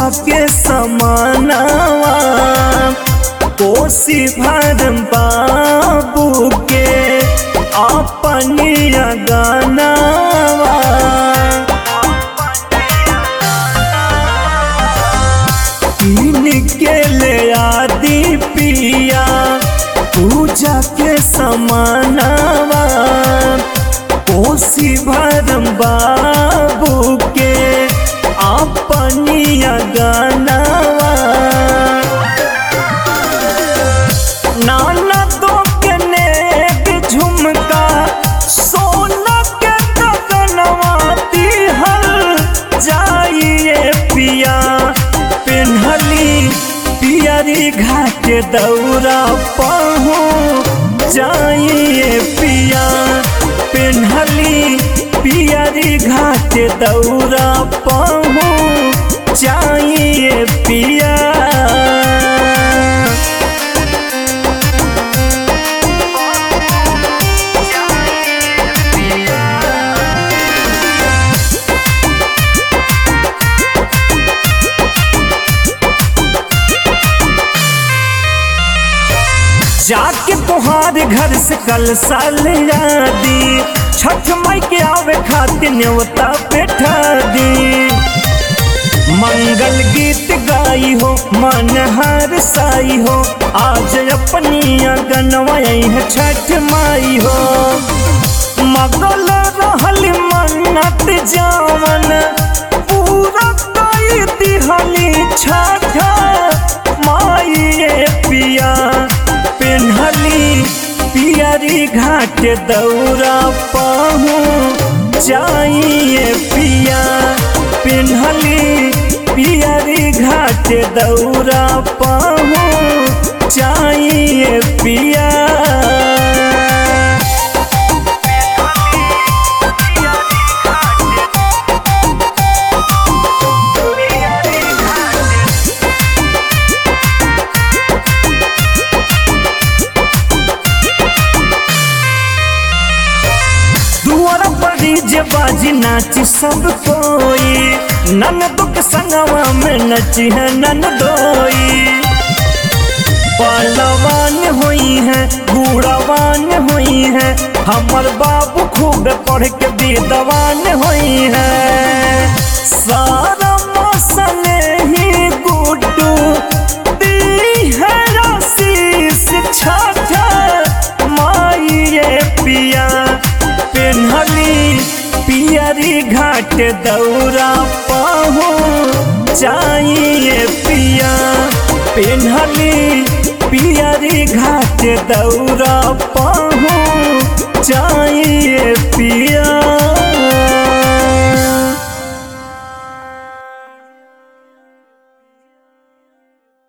के समानावा कोसी भरम बाबू के अपनिया गानावा कीन के ले आदि पिया पूजा के समानावा कोसी भरम बाबू के अपनिया गानावा नाना दो के नेक झुमका सोना के कदनवा दिहल जाइए पिया पिन्हली पियरी घाट दौरा पहू जाइए पिया पिन्हली पियरी घाट दौरा पहू जाइए पिया जाके तोहार घर से कल साल यादी छठ माई के आवे खातिर न्योता बैठा दी मंगल गीत गाई हो मन हर साई हो आज अपनी गनवाई है छठ माई हो मगल रहल मन्नत जावन पूरा कई दिहली छठ माई ये पिया पिन्हली पियरी घाट दौरा पाहू जाइए पिया पिन्हली पियरी घाट दौरा पाहू जाइए पिया दुआरा पड़ी जे बाजी नाची सब कोई नन दुख संगवा में नची है नन दोई पहलवान हुई है बूढ़ावान हुई है हमर बाबू खूब पढ़ के विद्वान हुई है सारा मौसम ही गुड्डू दी है आशीष छाछा माई ये पिया पिन्हली पियरी घाट दौरा पाहू चाहिए पिया पिन्हली पियरी घाट दौरा पाहू चाहिए पिया